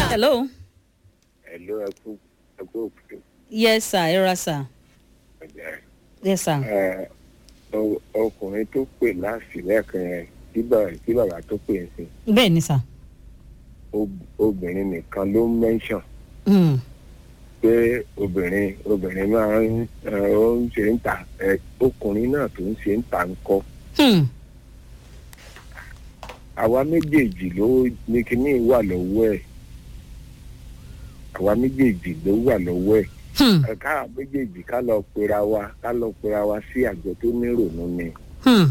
hello. ẹ̀ló ẹkú ẹkú òkú yes sir ẹ ra sir ọ̀jẹ̀ yes sir. ẹ̀ ọ- ọkùnrin tó pè láti lẹ́ẹ̀kan yẹn tí bàbá tí bàbá tó pè ń sìn bẹ́ẹ̀ ni sir. ob- obìnrin nìkan ló mẹ́ńsàn Mm. pé obìnrin obìnrin máa ń ẹ, ó ń ṣe ń ta ẹ, ọkùnrin náà tó ń ṣe ń ta ń kọ́ Hmm. àwa méjèèjì ló ní kíní wà lọ́wọ́ ẹ̀ àwa méjèèjì ló wà lọ́wọ́ ẹ̀ Hmm. ẹ, ká méjèèjì ká lọ pera wa ká lọ pera wa sí àjọ tó nírònú ni Hmm.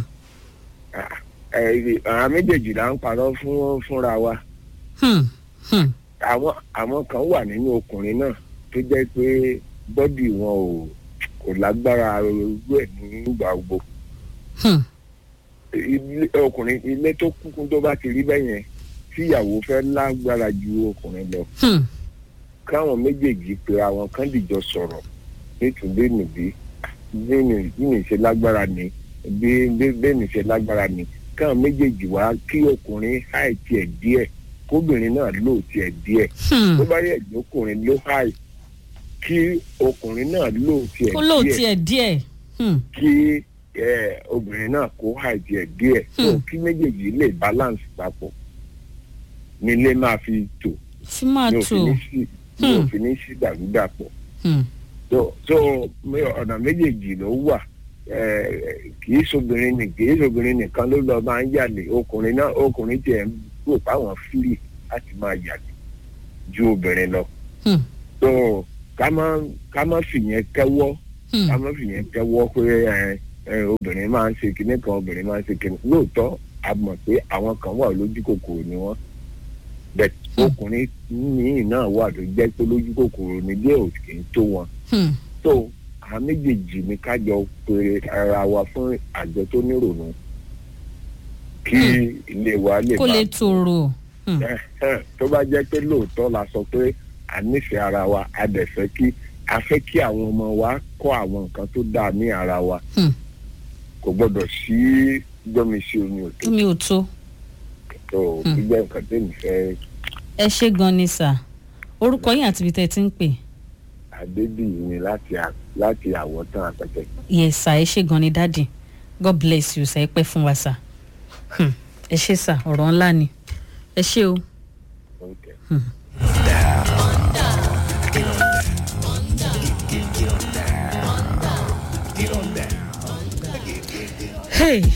ẹ, ẹ, àwọn méjèèjì là ń parọ́ fún fúnra wa Hmm. Hmm. àwọn àwọn kan wà nínú ọkùnrin náà tó jẹ́ pé bọ́dì wọn ò kò lágbára irú ẹ̀ nígbà gbogbo Hmm. ilé ọkùnrin ilé tó kúkú tó bá ti rí bẹ́ẹ̀ yẹn tíyàwó fẹ́ lágbára ju ọkùnrin lọ Hmm. káwọn méjèèjì pé àwọn kan dìjọ sọ̀rọ̀ nítorí nìbí bí mi bí mi ṣe lágbára ni bí bí bí mi ṣe lágbára ni káwọn méjèèjì wá kí ọkùnrin háì tiẹ̀ díẹ̀ kóbìnrin náà lò tiẹ̀ díẹ̀ Hmm. tó bá yẹ ìjókòrin ló háì kí ọkùnrin náà lò tiẹ̀ kó lóò díẹ̀ tiẹ̀ díẹ̀. Hmm. kí ẹ, obìnrin náà kó háì tiẹ̀ díẹ̀ tó Hmm. kí méjèèjì lè balance papọ̀ nílé máa fi tò fi máa ní tò. òfin ní sí ní Hmm. òfin ní sí dàrúdàpọ̀ Hmm. tó tó mi- ọ̀nà méjèèjì ló wà ẹ, kì í sobìnrin nì kì í sobìnrin nìkan ló lọ máa ń yàlè ọkùnrin náà ọkùnrin tiẹ̀ ń rò páwọn fílì láti máa yàlè ju obìnrin lọ Hmm. tó ká má ká má fìyẹn kẹ́wọ́ Hmm. ká má fìyẹn kẹ́wọ́ pé ẹ, ẹ, obìnrin máa ń ṣe kinní kan obìnrin máa ń ṣe kinní lóòótọ́ a mọ̀ pé àwọn kan wà lójú kòkòrò ni wọ́n bẹ́ẹ̀ Hmm. ọkùnrin míì náà wà tó jẹ́ pé lójú kòkòrò ni díẹ̀ ò kì í tó wọn Hmm. tó àwọn méjèèjì ní kájọ pé ara wa fún àjọ tó nírònú kí ilé wa lè kó máa lè tòrò. Hmm. Ẹhẹ́n, tó bá jẹ́ pé lóòótọ́ la sọ pé a nífẹ̀ẹ́ ara wa a dẹ̀ fẹ́ kí a fẹ́ kí àwọn ọmọ wa kọ́ àwọn nǹkan tó dáa ní ara wa Hmm. kò gbọ́dọ̀ sí gbọ́mi sí omi òtó mi ò tó. tó Hmm. gbígbẹ́ nǹkan tẹ̀mí fẹ́ ẹ ṣe gan ni sà orúkọ yín àti ibi tẹ́ ẹ ti ń pè. adébíyì ni láti à- láti àwọ̀tán àpẹtẹ. yes sà ẹ ṣe gan ni dáàdì god bless you sà ẹ pẹ́ fún wa sà. Hmm. ẹ ṣe sà ọ̀rọ̀ ńlá ni ẹ ṣe o. Okay. Hey.